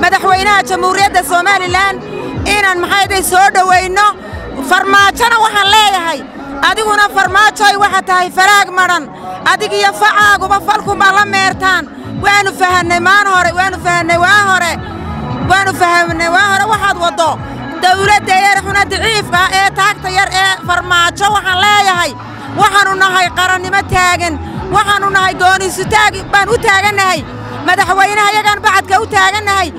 madaxweynaha jamhuuriyadda somalilan inaan maxayday soo dhoweynno farmaajona waxaan leeyahay adiguna farmaajoy waxa tahay faraag madhan adigiyo facaaguba falkunbaa la meertaan waannu fahannay maan hore waannu fahannay waa hore waannu fahamnay waa hore waxaad waddo dawladda yar xuna daciifka ah ee taagta yar ee farmaajo waxaan leeyahay waxaannu nahay qarannimo taagan waxaannu nahay gooniisu taag baan u taagannahay madaxweynaha yagaan bacadka u taagannahay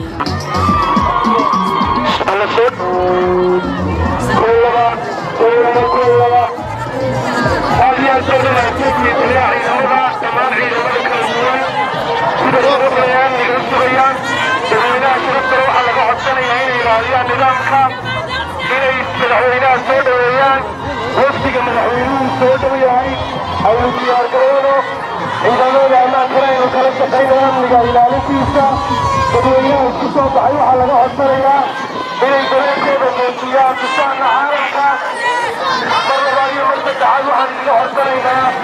inay madaxweynaha soo dhoweeyaan wafdiga madaxweynuhu soo dhow yahay aynu diyaargaroono ciidamada ammaankana aynu kala shaqayno amniga ilaalintiisa dadweynaha isku soo baxay waxaa laga codsanayaa inay dareenkooda muujiyaan tusaana caalamka mar labaad iyo mar saddexaad waxaan iga codsanaynaa